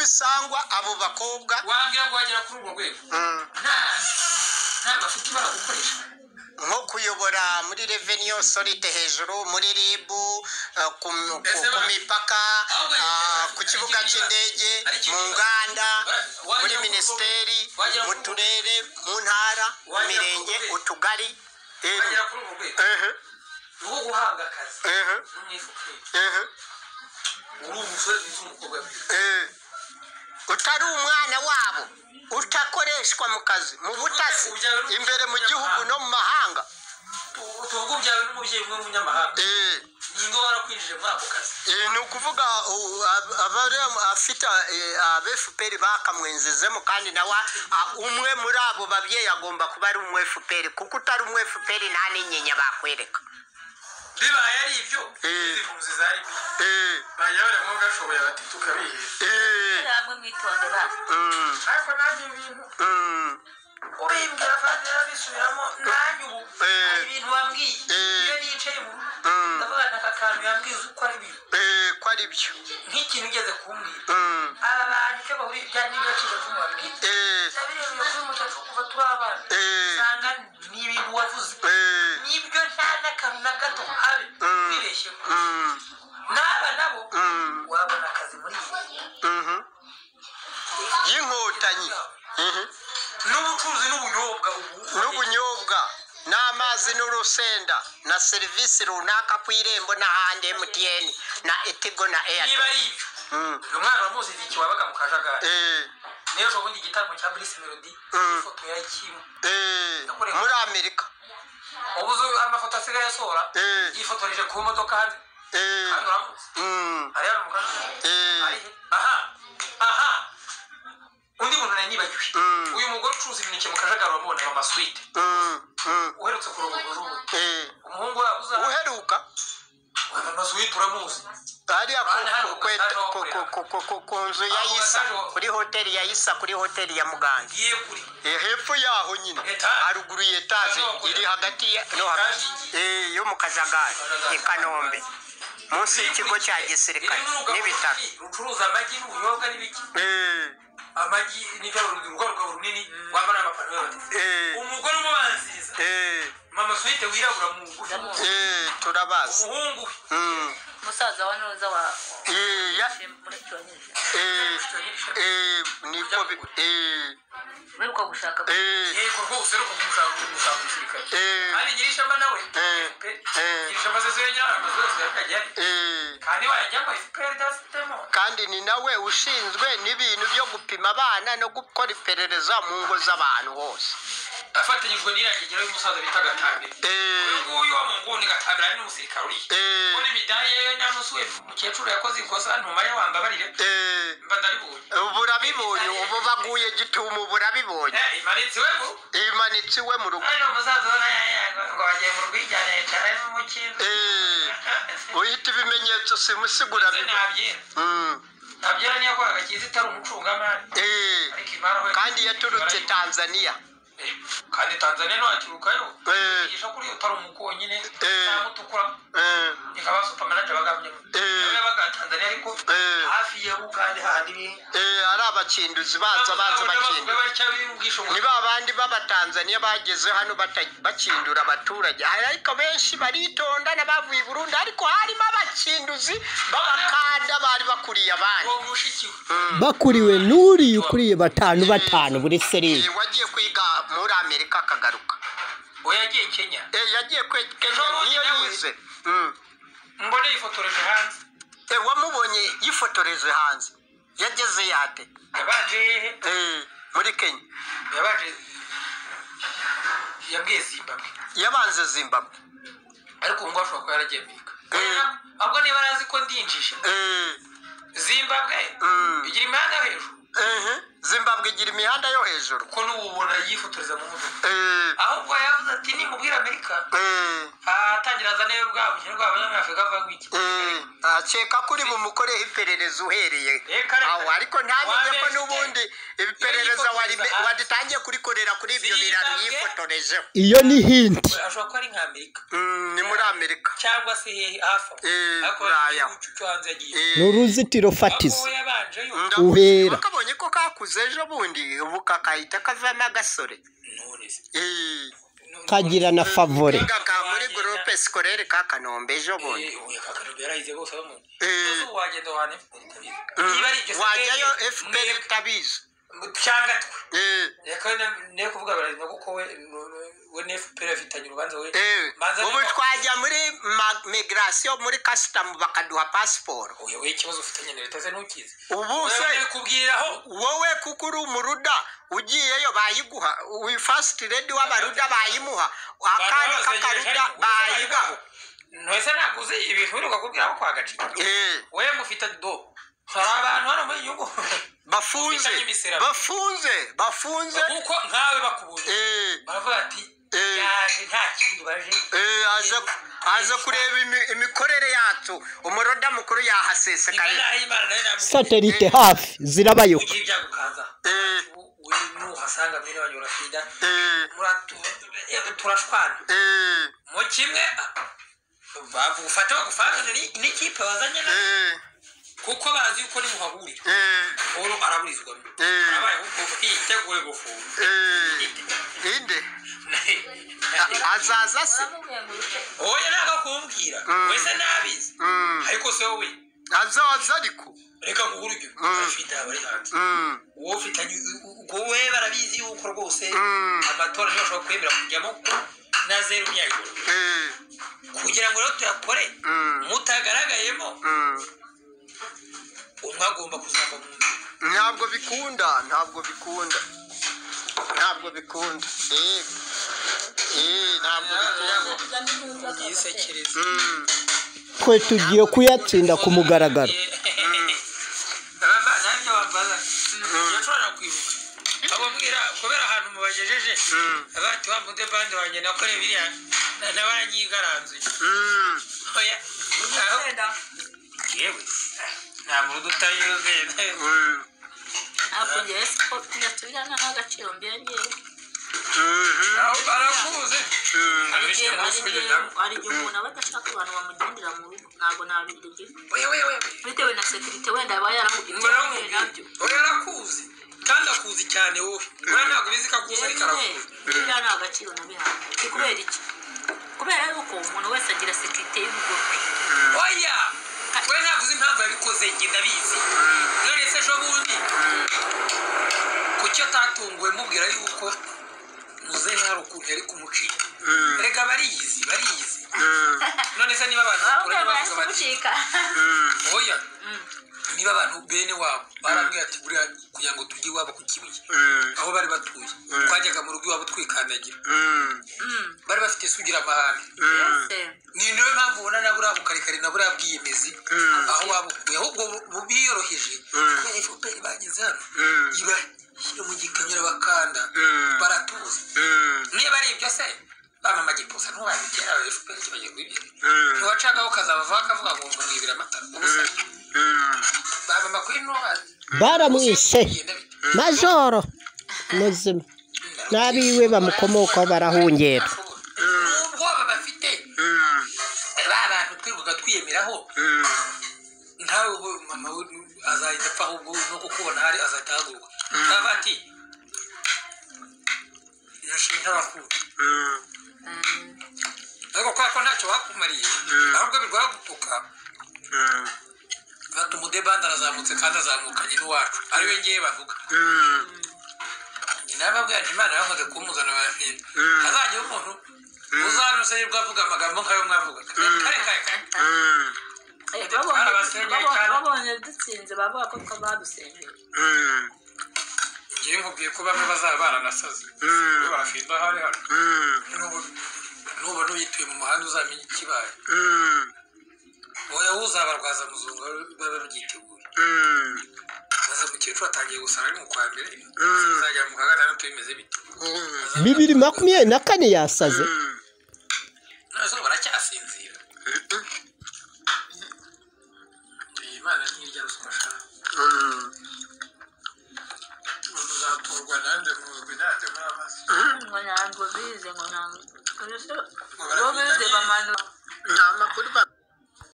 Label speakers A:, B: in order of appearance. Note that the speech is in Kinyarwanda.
A: sangwa abo bakobwa
B: wambwira ngo wagera kuri urwo rwego
A: mm,
B: nta nta bafite ibara gukoresha
A: nko kuyobora muri reveniyo sorite hejuru muri ribu eh, ku, ku, ku mipaka ah, ku kibuga cy'indege mu nganda muri minisiteri mu turere mu ntara mu mirenge utugari Eh,
B: wagera kuri urwo rwego
A: eh,
B: uwo guhabwa akazi
A: eh,
B: n'umwifuka
A: eh,
B: uri umusore mwiza umukobwa mwiza
A: eh. utari umwana wabo utakoreshwa mu kazi mu butasi imbere mu gihugu no mu mahanga
B: utuvugo byawe n'umubyeyi umwe w'umunyamahanga
A: Eh,
B: ni ngo warakwinjije muri ako kazi
A: eh, ni ukuvuga u- ab- abari afite eh, aba fpr bakamwenzezemo kandi nawe a- umwe muri abo babyeyi agomba kuba ari umu fpr kuko utari umu fpr nta n'inyinya bakwereka
B: bibaye ari ibyo
A: Eh.
B: izi mpunzi zari mbi
A: Eh,
B: bajya baramo gashoboye bati tukabihera
A: eh,
C: hamwe mwitondera
A: mm,
B: ariko nanjye ibintu
A: mm,
B: urimbwira kandi yarabisubiramo nanjye ubu
A: Eh.
B: hari ibintu wambwiye
A: Eh.
B: iyo nicaye mu
A: Mm.
B: ndavuga aka kantu yambwiye uzi uko ari ibintu
A: eh, ko ari byo
B: nk'ikintu ugeze kumbwira
A: Mm,
B: aba bantu icyo bahuriye bya n'ibyo yaciye kumubabwira
A: eh,
B: ndabirebera kuri mucacu kuva turi abana
A: Eh.
B: usanga ni ibintu wavuze
A: eh,
B: nibyo nta n'akantu na gato habe
A: Mm.
B: wibeshyeho
A: mm,
B: n'aba nabo
A: Mm.
B: wabona akazi muri iyi
A: mhm. y'inkotanyi Mhm.
B: n'ubucuruzi n'ubunyobwa ubu
A: n'ubunyobwa n'amazi n'urusenda na serivisi runaka ku irembo n'ahandi mtn na etigo na
B: niba
A: airtel
B: ari ibyo
A: Mm.
B: uyu mwana wamuzi igihe wabaga mu kajagari
A: Eh,
B: niyo ejo bundi igitambo cya burisi melody
A: Mm.
B: ifoto ya kim
A: eh, muri amerika
B: ubu uzi amafoto asigaye asohora
A: Eh.
B: yifotoreje ku modoka hanze
A: Eh,
B: kandi uramutse
A: mm,
B: ariya ni umukajagari
A: eh,
B: Arihe? aha aha undi muntu nari nibagiwe
A: Mm.
B: uyu mugore ucuruza imineke mu kajagari wamubonera amaswite
A: mm, mm,
B: uherutse kurongo urubu
A: eh.
B: umuhungu yabuze
A: uheruka
B: amaswite uramuzi
A: hariya ku- ku- kweta- ku- ku- ku- ku- ku- ku nzu ya isa kuri hoteli ya isa kuri hoteli ya muganga
B: ngiye kuri
A: Eh, hepfo yaho nyine haruguru ya etaje iri hagati ya- no hagati Eh, yo mu kajagari i kanombe munsi y'ikigo cya gisirikare n'ibitaro
B: rucuruza amagi n'ubunyobwa n'ibiki
A: Eh,
B: amagi nibyo urugabo runini wambara amapantaro y'abatesi
A: eh,
B: umugore umubanziriza
A: eh,
B: mama swite wirabura mu ngufi
A: eh, turabazi
B: umuhungu we
A: Mm,
C: umusaza wa nuza wa
A: eh, ya-
C: muracyonyeze
A: eh, eh, niko bi- eh,
C: wibuka gushaka
A: eh,
B: yego rwose ari ukumushaka kumushaka umusirikare
A: eh,
B: kandi gira ishema nawe
A: Eh.
B: pe
A: Eh.
B: gira ishema zose yongera amazu yose yakajya ari
A: eh.
B: kandi wayajyamo efuperi idafitemo
A: kandi ni nawe ushinzwe n'ibintu byo gupima abana no gukora iperereza mu ngo z'abantu hose
B: afatanyijwe n'irangigero y'umusaza bita gatambira uyu
A: Eh,
B: nguyu wa mu nguni gatambira ari n'umusirikare uriya
A: eh,
B: kubona imidari ye nyanusi we umukecuru yakoze ikosa ntuma ye wambabarire
A: eh,
B: mba ndabibonye
A: ubu urabibonye ubu baguye gitumo ubu urabibonye
B: Eh, imanitse iwe mu
A: imanitse iwe mu rugo
B: hano umusaza ubona yayanga ngo wagiye mu rwigane yicara ari n'umukindo
A: Eh, uhita ibimenyetso simusigura
B: Ese ntabyera ntabyera niyo kwaga kiza itari umucungamari ariko imari we
A: kandi yaturutse tanzaniya
B: Eh, kandi tanzania ntiwakirukayo
A: Eh.
B: yigisha kuri iyo utari umukonyine
A: Eh.
B: cyangwa utukura
A: Eh,
B: ikaba supamanaje bagambye
A: Eh.
B: yabaga tanzania ariko
A: Eh.
B: hafi ya bukandi hahandi ni
A: eh, ari abakinduzi baza baza bakindura
B: batya b'ubwishingizi
A: ni ba bandi b'abatanzaniya bageze hano bata- bakindura abaturage ariko benshi baritonda n'abavuye i burundi ariko harimo abakinduzi b'abakanda bari bakuriye abandi
B: uwo mushiki we
D: bakuriwe n'uriya ukuriye batanu batanu buri serire
A: Eh, wagiye kwiga muri amerika akagaruka
B: we yagiye kenya
A: Eh, yagiye kwekeza
B: Ejo bundi
A: niyo
B: nawe.
A: yize Mm.
B: mbona yifotoreje hanze
A: Eh, wamubonye yifotoreje hanze yageze yate
B: yabaje hehe
A: Eh, muri kenya
B: yabaje yabwiye zimbabwe
A: yabanze zimbabwe
B: ariko ubu ngubu ashobora kuba yaragiye amerika
A: Eh.
B: ahubwo niba arazi ko ndinjije
A: Eh,
B: zimbabwe
A: Mm.
B: igira imihanda hejuru
A: ehe zimbabwe igira imihanda yo hejuru
E: ko n'ubu ubona yifotoreza mu modoka
A: Eh,
E: ahubwo yavuze ati nimubwira amerika
A: eh,
E: atangira azane bwa bukene bw'abanyafurika avaga iki
A: eh. akeka ko uri bumukoreho iperereza uhereye
E: Eh, kare,
A: aho
E: kare.
A: ariko ntamenye ko
E: Wabeshye.
A: n'ubundi iperereza
E: Iyo
A: wari-
E: yifotoreza-
A: waritangiye kurikorera kuri ibyo biraro
B: Zimbabwe.
A: yifotorejeho
D: iyo ni hinti
B: ashobora kuba ari nk'amerika
A: Mm, ni muri amerika
B: cyangwa se he- hafi aho
A: Eh,
B: ariko
A: Buraya.
B: igihugu cyo hanze yagiye
A: Eh,
D: ni uruzitiro fatizo
B: aho yabanje yo
A: ndabona-
D: Uhera.
A: bakabonye ko kakuze ejo bundi ubu kakahita kavamo agasore
B: none se
A: Eh,
D: kagira na favore
A: kaka muri gurupe sikorere ka kanombe ejo bundi
B: eh uyu kakarubye yarahize bose bamubona
A: Eh.
B: ese ubu wagenda wahana FPR itabizi
A: Mm,
B: niba ari ibyo se
A: wajyayo
B: mwebwe,
A: fpr
B: mwebwe,
A: utabizi
B: cyangwa twe
A: Eh,
B: reka wenda- ne kuvuga barahiza kuko we we na FPR afitanye urubanza we
A: eh.
B: manza
A: ubu
B: niba-
A: twajya muri ma- migration muri kasitamu bakaduha pasiporo
B: Oya, we ikibazo ufitanye na leta se ntukizi
A: ubu se
B: wewe kubwiraho
A: wowe kuko uri umuruda ugiyeyo bayiguha uyu fasiti redi w'abaruda bayimuha akana k'akaruda bayigaho
B: ntwese ntabwo uzi ibintu wirirwa kubwiraho kwa gaciro
A: Eh,
B: we mufite do hari abantu hano muri iyi gihugu
A: bafunze
B: Ufitanye imisira.
A: bafunze bafunze
B: kuko nkawe bakubuze
A: Eh,
B: baravuga ati
A: Eh.
B: yaje nta kintu baje
A: eh, aza aza kureba imi- imikorere yacu umuruda mukuru yahasesekaye
D: satelite hafi zirabayoka
B: ugira ibyagukaza
A: Eh,
B: we nuhasanga mwene wanyu urafida
A: eh,
B: Muratu- eh, turashwana
A: eh,
B: mu kimwe bagufate bagufanze ni- n'ikipe wazanye na
A: eh,
B: kuko bazi yuko nimuhahurira
A: eh.
B: uru araburizwamo
A: Eh.
B: arabaye kuko yiteguye gufunga
A: Eh, inde A- azaza se
B: oya ntabwo akumbwira
A: Mm.
B: wese nabizi
A: Mm,
B: ariko se wowe
A: azaza ariko
B: reka nguhuru ibyo
A: Mm.
B: afite abari hanze
A: Mm,
B: wowe ufitanye ubwo we barabizi yuko rwose
A: Mm.
B: amatora niyo ashobora kwemera kujyamo ko na zeru myayigoro
A: eh,
B: kugira ngo rero tuyakore
A: Mm.
B: mutagaragayemo
A: mm.
B: umwe agomba kuzava mu nzu
A: ntabwo bikunda ntabwo bikunda ntabwo bikunda Eh, eh, ntabwo bikunda
B: yisekereza
A: Mm,
D: twe tugiye kuyatsinda ku mugaragaro
B: nabyo bambaza yashobora kwibuka ababwira kubera ahantu mubagejeje
A: Mm.
B: bati wa mude bande wanjye nakoreye biriya na- nabanyigaranzuye
A: mm.
B: oya aho- yewe nta muntu udutaye urugenda
A: Mm,
C: hafi ngewe siko ndasubirana n'agaciro mbere ngewe
A: mhm,
B: aho barakubuze
A: mm.
C: ari
B: abishe
C: igihe ari
B: munsi
C: igihe ari igihe umuntu aba adashaka abantu bamugendera mu rugo ntabwo nabirya
B: wewewe
C: bitewe na sekirite wenda aba yarahugiye
B: muramubi
C: nabyo
B: oya arakuzi kandi akuzi cyane wowe we ntabwo bizi ko akuzi ariko arakuzi
C: biriya nta gaciro nabihaye ni kubera iki kubera yuko umuntu wese agira sekirite y'urugo rwe
B: oya we ntabwo uzi impamvu yabikoze njye ndabizi none se ejo bundi kuki atatunguwe mubwira yuko muzehe hari ukuntu yari kumucika reka bariyizi bariyizi none se niba abantu bakura
C: abamubwira
B: bavuga bati
C: barasumucika
B: oya niba abantu bene wabo barambwira ati buriya kugira ngo tujye iwabo ku kibuye aho bari batuye twajyaga mu rugo iwabo twikandagira bari bafite isugira amahane
C: mbese
B: ni niyo mpamvu ubona na buriya bukarikari na buriya bwiyemezi aho babukuye ahubwo bu- biyoroheje kubera efuperi bageze hano ibashyira mu gikamyo bakanda baratuza niba ari ibyo se bamama gipusa ntubabigera efuperi kibagiye kubibika ntiwacagaho kazabavaho akavuga ngo mwibira amata ubusa bamama kuri ntubazi
D: baramwishe majoro muzima n'abiwe bamukomokaho barahungera
B: n'ubwoba bafite ba bantu twirirwaga twiyemeraho ntawe wowe mama we azahita apfa ahubwo no kukubona hari azahita ahaguruka baba ati nushinga bakunda ariko kubera ko ntacyo bakumariye ahubwo birwara gutuka bati umudebanda arazamutse kandi azamukanye n'uwacu ari we ngewe bavuga nyina yababwira imana yamaze kumuzana baragenda azajya umuntu uzanuse nibwo avuga amagambo nk'ayo mwavuga kare kare kare
C: Eh, babonye- babonye- babonye dutsinze bavuga ko twa badusengera
B: njyewe nkubwiye ko bamwe bazaba baranasaze barafinda aho ari hano Nubu- nubona uyituye mu muhanda uzamenya ikibaye oya uzabarwaza muzungu babe babyiteguye maze umukecuru atangiye gusara ari mu kwa mbere bizagera mu kwa gatandatu bimeze bite
D: bibiri makumyabiri na kane yasaze
B: none zo baracyasinzira iyi mana ntirya ruswa sha muzaturwa nanjye muzwi nanjye mwamaso
C: ngo ntabwo bize ngo ntabwo
B: Ngo barabyiga
C: bize
B: nyine.
C: bamanura
A: nta makuru ba-